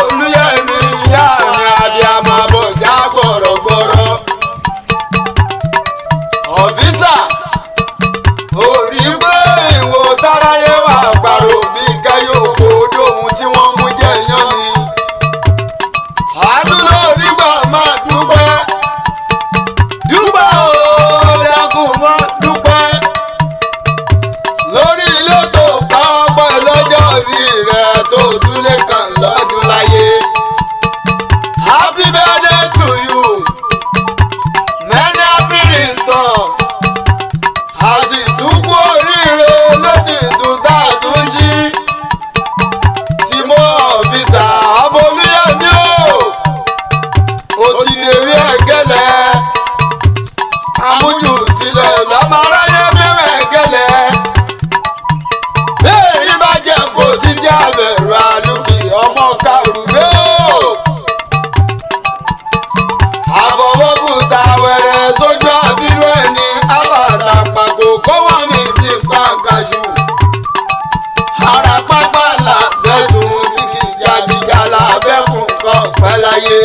olúyẹmí ìyá mi abiyamọ bọjá gbọrọgbọrọ ọfíìsà orí pé ìwò táráyé wà pàrọ̀ bí kẹyọ kó dóhun tí wọ́n mú jẹ yán mi àánú lórí gbà máa dúpẹ́ dúpẹ́ o lẹ́kùn mọ́ dúpẹ́ lórí ilé tó pa ọpẹ́ lọ́jọ́ bí rẹ̀ tó túlé kan lọ́dún láyé. happy birthday to you many happy return àsìtúkú oríire lójì tún tá a tún ṣí tí mo ọ̀fíìsà abolúyẹ̀mí o ó ti dèrí ẹ̀gẹ́lẹ́ amújù sílẹ̀ lọ́mọ aráyé bẹ̀rẹ̀ ẹ̀gẹ́lẹ́ bẹ́ẹ̀ bá jẹ́ kó ti jẹ́ àbẹ̀rù àlùkì ọmọ kàrúgbé o. àfọwọ́bùtà wẹ̀rẹ̀ sójú àbírú ẹni àbàtà pàkó kọ́wọ́ mi bí pàǹkàṣù. àràpápá làbẹ́tùn kìkì jàgìjà làbẹ́kùn kọ́ pẹ́ láyé.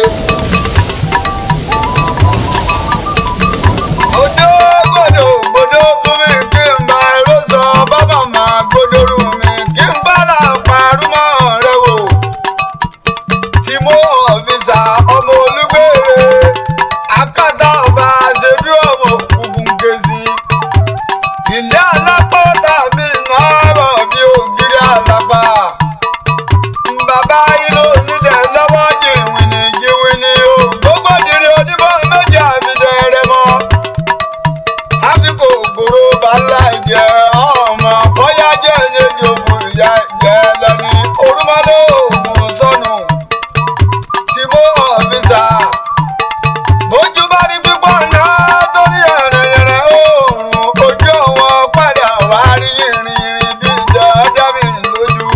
Odò gbòdò gbòdò fún mi kí n bá ẹrú sọ bábà máa gbódòrú mi kí n bá là parúmọ̀ rẹ wò. Tí mo ọ̀fíìsà ọmọ olúgbèrè akátá ọba ṣe bí ọmọ òkùnkùn kèsì. Ilé alápá tàbí náírà bí ògiri alápá. Bàbá ilé onílẹ̀ lọ́wọ́ jìnwìnì jìnwìnì o. Gbogbo dìrì onímọ̀ méjì àbídẹ́ rẹ mọ́ àsìkò ògòrò bàálà jẹ ọmọ bóyá jẹ ẹyẹdì ògùrù ya jẹ lẹni orúmọlẹ ògùn sọnù tí mo ọfíìsà bójú bá rí pípọ̀ náà torí ẹ̀rẹ̀yẹ̀rẹ̀ oòrùn ojú wọn padà wá rí ìrìnrìn bí dandan mi lójú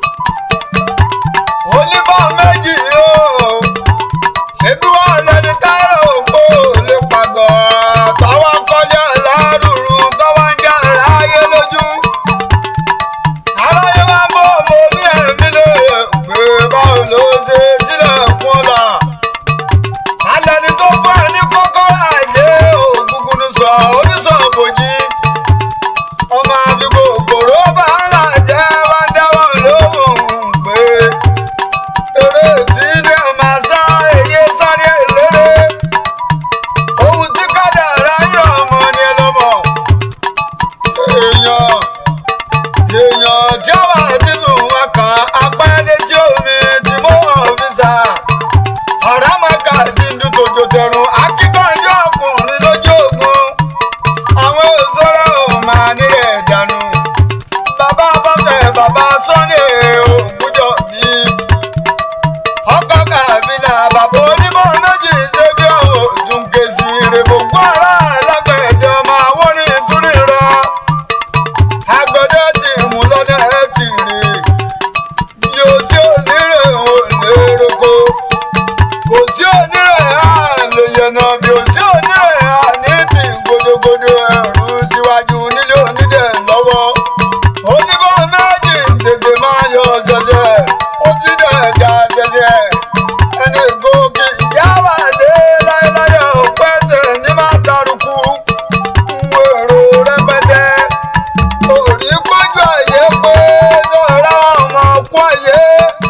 oníbọ̀ méjì yóò ṣebí wọn lẹni táyà òpó lè pàgọ́ tọwọ́ kọjá lárùrù tọwọ́ ń já ráyé lójú. aráyé máa ń bọ́ ọmọ orí ẹ̀mí lè pé báwo ló ṣe sílẹ̀kùn ọ̀la. alẹ́ni tó fún ẹ ní kọ́kọ́rọ́ àìyé ògúngún sọ oníṣàn bòjì. ọmọ àfikún òkòrò bá ń là jẹ́ wá dáwọ́ lóhùn pé eré tí ní ọmọ sá èyí sáré eléré ohun tí kádàrá yàn ọmọ ni ẹ lọ́mọ èèyàn èèyàn tí a wà tí sùn wá kan apá létí omi tí mo hàn fi sà ọ̀rá màkà tí ń dún tòjò tẹ̀rùn akíkanjú ọkùnrin lójú ogun àwọn òṣèré ò máa nílẹ̀ dànù bàbá bọ́fẹ̀ bàbá Sunday ògùjọ bíi ọkọ kàbílà bàbá onímọ̀ méjì ṣe bí òòdùn kèsì rèmọ̀gbọ́ ara alágbẹ̀dẹ ọmọ àwọ̀rìn ìtúrí rọ agbẹ̀dẹ ti mú lọ́dẹ ẹ ti rí yóò sí onírè òlérèkó kò sí onírè àlèyànà bí ò sí onírè àní ti gbódógbódó ẹrù síwájú nílé onídẹ̀ lọ́wọ́ oníbọ̀ méjì tètè máa yọ ṣẹ̀ṣẹ̀ ó ti dẹ̀ ga ṣẹ̀ṣẹ̀ ẹni gòkè ìjáwá dé láéláé ọ̀pẹ́sẹ̀ ní máa tarùkù ń wèrò rẹpẹtẹ òrí péjú àyè pé sọ̀rọ̀ ọmọ kú àyè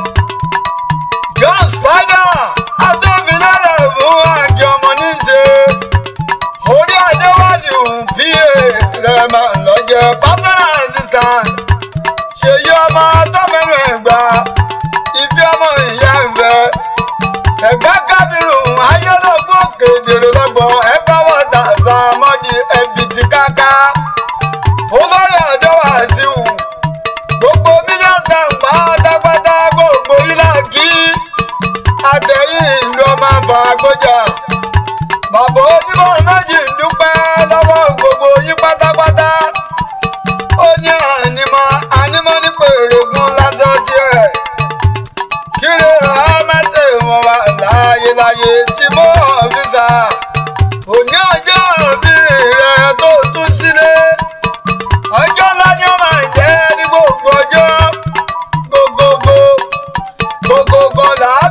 John Spider adébílẹ̀ fún àjọ ọmọ níṣe orí adéwálé òun pa rẹ̀ máa ń lọ jẹ personal assistant ṣèyí ọmọ tọ́mẹ́nu ẹ̀gbá ìfẹ́ ọmọ ìyá ẹ̀fẹ́ ẹ̀gbẹ́ kábírù ayọ́lọ́gbọ́n kedere lọ́gbọ̀n ẹ̀fẹ́ wọ́tà sàmọ́dì ẹ̀bìtì káká olórí ọ̀dọ́ wàásù gbogbo mílíọ̀nù tàn pátápátá gbogbo ilá kí àtẹ̀yìn ìlú ọmọ àfàgbọ́jà bàbá onímọ̀ méjì ń dúpẹ́ lọ́wọ́ gbogbo yín pátápátá ó ní ànímọ́ ànímọ́ ní pèrègùn lásán tiẹ̀ kíre ọmọọṣẹ́ wọn wà láyéláyé tí mo ọ̀fíìsà òní ọjọ́ òbí rẹ̀ tó tún sílé ọjọ́ ńlá ni ó máa jẹ́ ní gbogbo ọjọ́ gbogbogbò gbogbogbò làá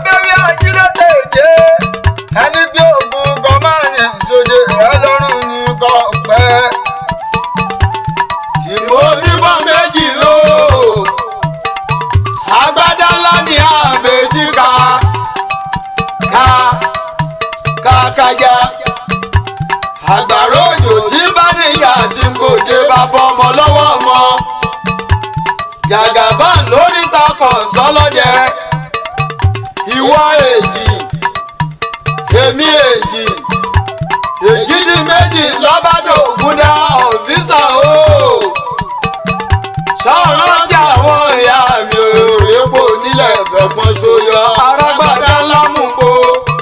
kájá àgbàrá òjò tí bá níyà tí ń gòkè bá bọ́ ọmọ lọ́wọ́ ọmọ jàgàbá lórí takọ̀ sọlọ́dẹ ìwọ èjì èmi èjì èjì ní méjì lọ́bàdàn ògúndà ọ̀fíìsà o sọ̀rọ̀ tí àwọn ìyá mi ò rèépo nílẹ̀ fẹ̀pọ̀n sóyọ arágbádá lámùgbò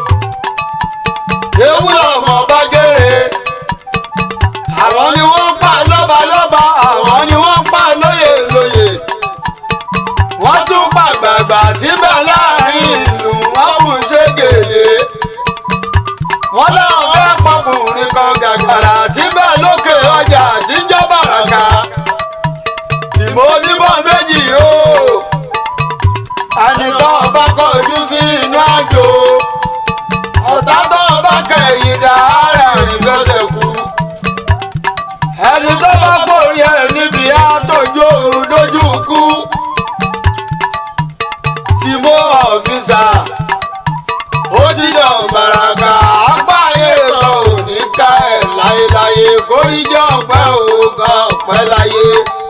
ewu lọmọ bá gèrè àwọn ni wọ́n pa lọ́ba lọ́ba àwọn ni wọ́n pa lóyè lóyè wọ́n tún pa gbàgbà tí bẹ̀ láàrin ìlú wọ́n kù ṣe gèlè wọ́n láwọn fẹ́ pọkùnrin kan gàgàrà tí bẹ̀ lókè ọjà tí jọ́ bàràkà tí mo níbọn méjì o ẹni tó bá kọjú sí inú àjò ọ̀tá tó bá kẹ̀yìn dá ara rìn fẹsẹ̀ kú ẹni tó bá gbòòrí ẹ̀ níbi àtọ́jú òru lójú kú tí mo ọ̀fíìsà ó ti dàn bàràkà apá ayé kan ò ní ká ẹ̀ láyéláyé kórìíjọ́ ọ̀pẹ́ òun kan ọ̀pẹ́ láyé.